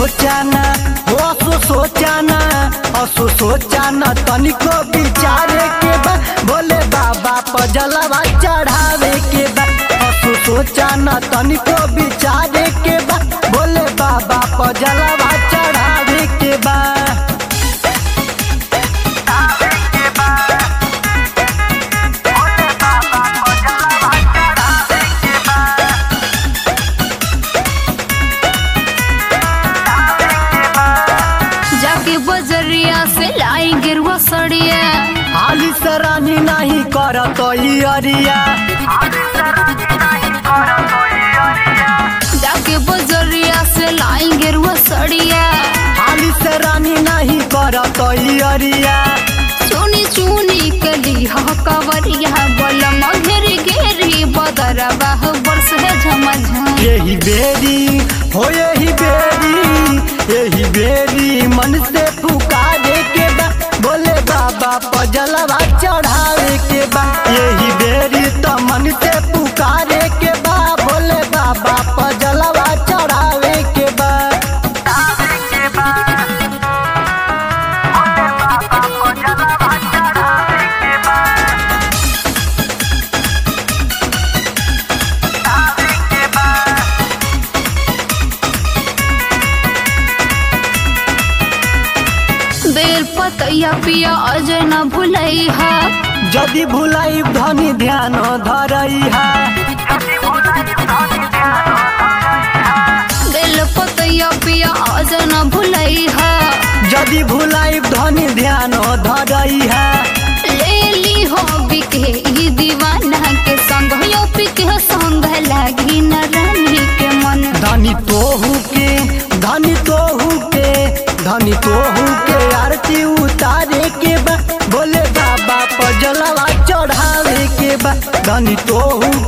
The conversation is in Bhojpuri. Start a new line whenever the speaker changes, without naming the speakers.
सोचाना हो असो सोचाना असो सोचाना तनिको विचारे के बा भोले बाबा पर जलवा चढ़ावे के बा असो सोचाना तनिको विचारे के बा भोले बाबा पर जलवा चढ़ावे के बा
जाके बजरिया से लाई गिरवा सड़िया
हाली सरानी नहीं करत अरिया
जाके बजरिया से लाई गिरवा सड़िया
हाली सरानी नहीं करत अरिया
चुनी चुनी कली हा कवरिया बलम घेरी घेरी बदरवा बरस है झमझम
यही बेरी हो यही बेरी यही बेरी मन से पुकारे के बा बोले बाबा पजलवा चढ़ावे के बा यही बेरी तो मन से पुकारे के बा बोले बाबा पजलवा चढ़ावे के बा
बेल पतैया पिया अजय न भुलई हा
यदि भुलाई धनी ध्यान धरैहा
बेल पतैया पिया अजय न भुलई हा
यदि भुलाई धनी ध्यान धरैहा
ले ली हो बिके ई दीवाना के संग यो पिके संग लागी न रानी के मन
धनी तोहू के धनी तोहू के धनी तोहू के आरती उतारे के बा बोले बाबा पजलवा चढ़ावे के बा धनी तोहू